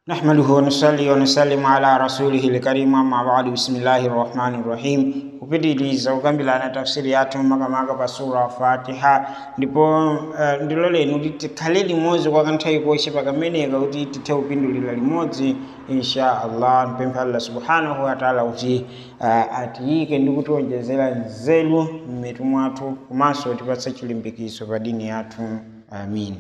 نحمده ونصلي ونسلم على رسوله الكريم أما بعد بسم الله الرحمن الرحيم kupitiliza kukambirana tafsiri yathu makamaka pa sura fatiha ndipo uh, ndilo lenu tikhale limodzi kwa kanthawi kochepa kameneka kuti tithe kupindulira limodzi insha allah mpempha allah subhanahu wataala kuti uh, atiyike ndi kutiwonjezera nzeru mmitu mwathu komanso tipatse chilimbikiso pa dini yathu amin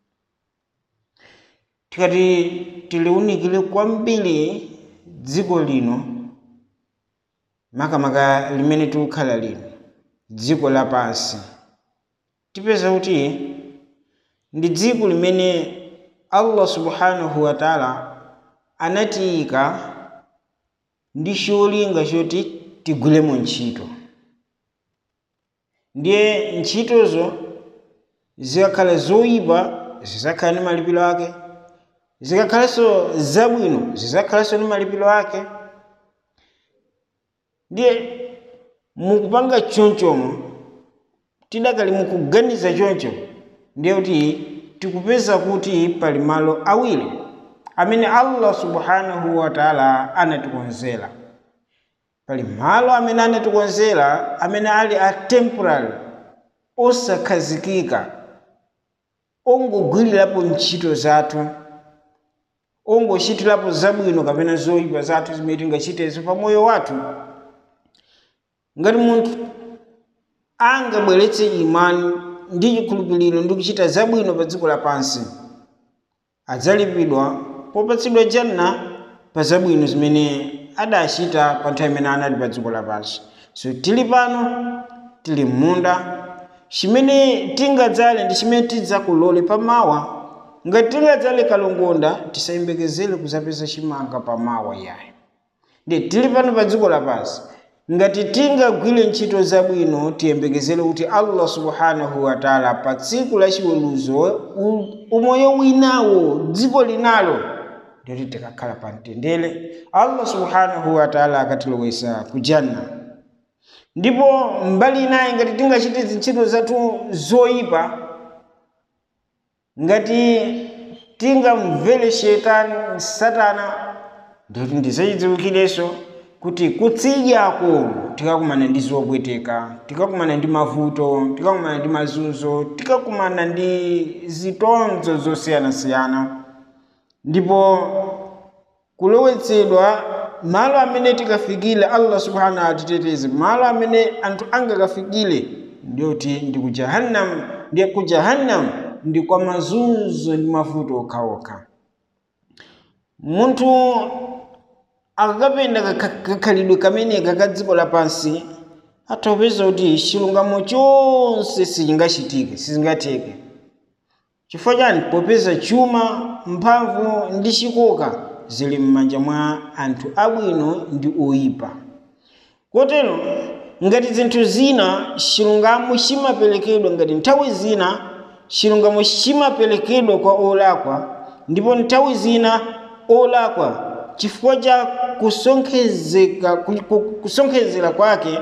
tikati tiliunikire kwambiri dziko lino makamaka limene tikukhala lino dziko lapansi tipeza kuti ndi dziko limene allah subhanahu wataala anatiyika ndi cholinga choti tigwiremo ntchito ndiye ntchitozo zikakhala zoyipa zizakhala ndi malipiro ake zikakhalanso zabwino zizakhalanso ndi malipiro ake ndiye mukupanga chonchomo tidakali mukuganiza choncho ndiye kuti tikupeza kuti pali malo awiri amene allah subhanahu wataala anatikonzera pali malo amene anatikonzera amene ali a temporary osakhazikika ongogwirirapo ntchito zathu ongochitirapo zabwino kapena zoyipa zathu zimene tingachitezo pa moyo wathu ngati munthu angabweretse imani ndi chikhulupiriro ndi kuchita zabwino pa dziko lapansi adzalipidwa popatsidwa janna pa zabwino zimene adachita pa nthawi imene anali pa dziko lapansi so tili pano tili m'munda chimene tingadzale ndi chimene tidzakolole pamawa ngati tingadzale kalongonda tisayembekezere kuzapeza chimanga pamawa yayi ndi tili pano pa dziko lapansi ngati tingagwire ntchito zabwino tiyembekezere kuti allah subhanahu wataala pa tsiku la chiweruzo umoyo winawo dziko linalo ndiyoti tikakhala pa mtendere allah subhanahu wataala akatilowesa ku janna ndipo mbali inayi ngati tingachite zintchito zathu zoyipa ngati tingamvere shetani satana ndiyoti ndisachidziwikirenso kuti kutsidyako tikakumana ndi zopweteka tikakumana ndi mavuto tikakumana ndi mazunzo tikakumana ndi zitonzo zosiyanasiyana ndipo kulowetsedwa malo amene tikafikire allah subhanahu atiteteze malo amene anthu angakafikire ndiyoti ndi ku jahannam ndiye ku jahannam ndi kwa mazunzo ndi mavuto okhaokha munthu akakapenda kakhalidwe kameneka ka dziko lapansi atapeza kuti chilungamo chonse sichingachitike sizingatheke chifukwa chani popeza chuma mphamvu ndi chikoka zili m'manja mwa anthu abwino ndi oyipa kotero ngati zinthu zina chilungamo chimaperekedwa ngati nthawi zina chilungamo chimaperekedwa kwa olakwa ndipo nthawi zina olakwa chifukwa cha kusonkhezeka kusonkhezera kwake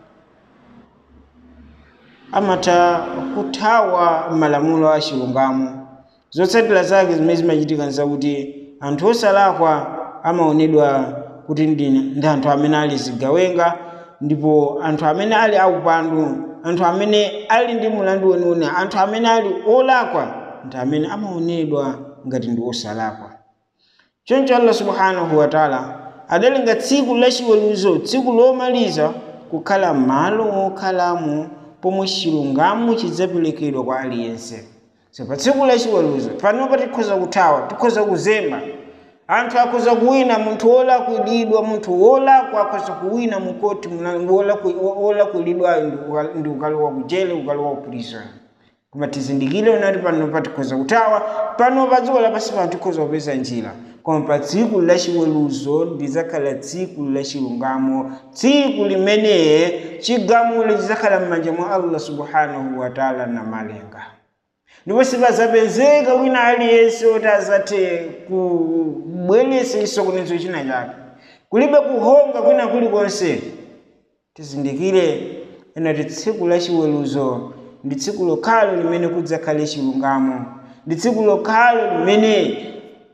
amatha kuthawa malamulo a chilungamo zotsatira zake zimene zimachitika nzakuti anthu osalakwa amaonedwa kuti ndi anthu amene ali zigawenga ndipo anthu amene ali aupandu anthu amene ali ndi mulandu weniweni anthu amene ali olakwa ndi amene amaonedwa ngati ndi osalakwa choncho allah subhanahu wataala adalenga tsiku lachiweruzo tsiku lomaliza kukhala malo okhalamo pomwe chilungamo chidzaperekedwa kwa aliyense so pa tsiku lachiweruzo panopa tikhoza kuthawa tikhoza kuzemba anthu akhoza kuwina munthu wolakwilidwa munthu wolakwa akhoza kuwina mukoti wolakwilidwayo ndi ukalowa kujele ukalowa kupulisa koma tizindikire unati panopa tikhoza kuthawa panopa dziko lapansi pano tikhoza kupeza njira koma pa tsiku lachiweruzo lizakhala tsiku lachilungamo tsiku limene chigamulo chizakhala m'manja mwa allah subhanahu wataala namalenga ndipo sipazapezeka wina aliyense oti azathe kubweretsa chisokonezo china chake kulibe kuhonga kwina kulikonse tizindikire enati tsiku lachiweruzo ndi tsiku lokhalo limene kudzakhale chilungamo ndi tsiku lokhalo limene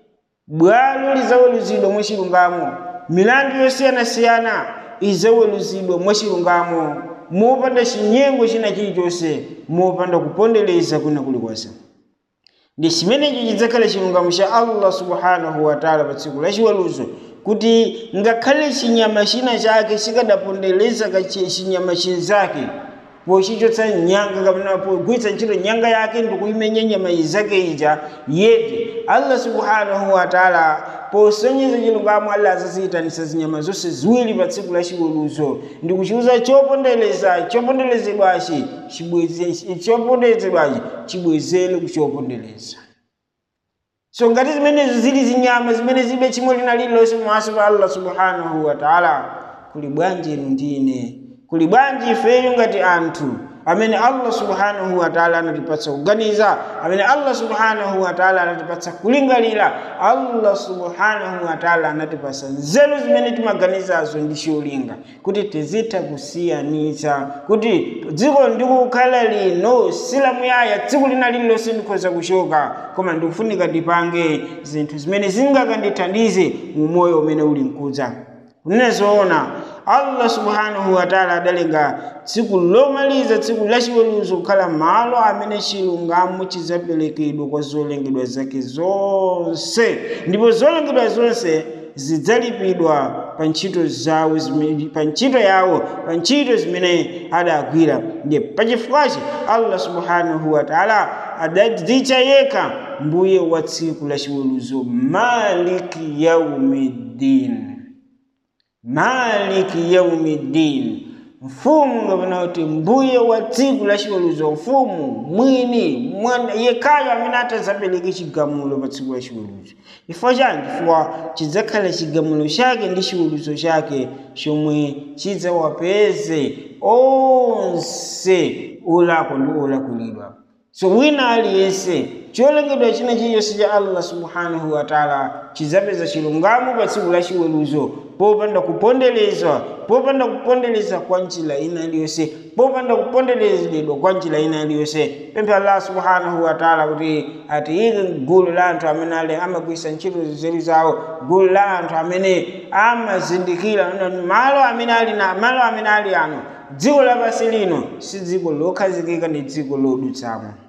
bwalo lizaweruzidwa mwachilungamo milandu yosiyanasiyana izaweruzidwa mwachilungamo mopanda chinyengo china chilichonse mopanda kupondereza kwina kulikonse ndi chimenecho chidzakhala chilungamo cha allah subhanahu wataala pa tsiku la chiweruzo kuti ngakhale chinyama china chake chikadapondereza chinyama chinzake pochichotsa nyanga kapena pogwiritsa ntchito nyanga yake ndikuyimenya nyama zake ija yeti allah subhanahu wataala posonyeza chilungamo allah azaziyitanisa zinyama zonse ziwiri pa tsiku la chiweruzo ndi kuchiuza chopondereza choponderezedwachi choponderezedwachi chibwezere kuchopondereza so ngati zimenezo zili zinyama zimene zibe chimo lina lililonse pamaso pa allah subhanahu wataala kuli bwanji inu ndine kuli bwanji ifeyo ngati anthu amene allah subhanahu wataala anatipatsa kuganiza amene allah subhanahu wataala anatipatsa kulingalira allah subhanahu wataala anatipatsa nzeru zimene timaganizazo ndi cholinga kuti tizitha kusiyanitsa kuti dziko ndikukhala lino silamuyaya tsiku lina lililonse ndikhoza kuchoka koma ndikufunika tipange zinthu zimene zingakandithandize mu moyo umene uli mkudza kunena zoona allah subhanahu wataala adalenga tsiku lomaliza tsiku lachiweruzo kukhala malo amene chilungamo chidzaperekedwa kwa zolengedwa zake zonse ndipo zolengedwa zonse zidzalipidwa pa ntchito zawo pa ntchito yawo pa ntchito zimene adagwira ndiye pachifukwachi allah subhanahu wataala adadzitcha yekha mbuye wa tsiku lachiweruzo maliki yaumiddin maliki yaumiddin mfumu ngapena kuti mbuye wa tsiku la chiweruzo mfumu mwini mwana yekhayo amene atadzapereke chigamulo pa tsiku la chiweruzo chifukwa chani chifukwa chidzakhala chigamulo chake ndi chiweruzo chake chomwe chidzawapeze onse olakwa ndi olakwilidwa so wina aliyense cholengedwa china chilichonse cha allah subhanahu wataala chidzapeza chilungamo pa tsiku la chiweruzo popanda kuponderezwa popanda kupondereza kwa njira ina iliyonse popanda kuponderezedwa kwa njira ina iliyonse pempha allah subhanahu wataala kuti atiyike gulu la anthu amene ali amagwisa ntchito nzeru zawo gulu la anthu amene amazindikira malo amene ali na malo amene ali ano dziko lapansi lino si dziko lokhazikika ndi dziko lodutsamo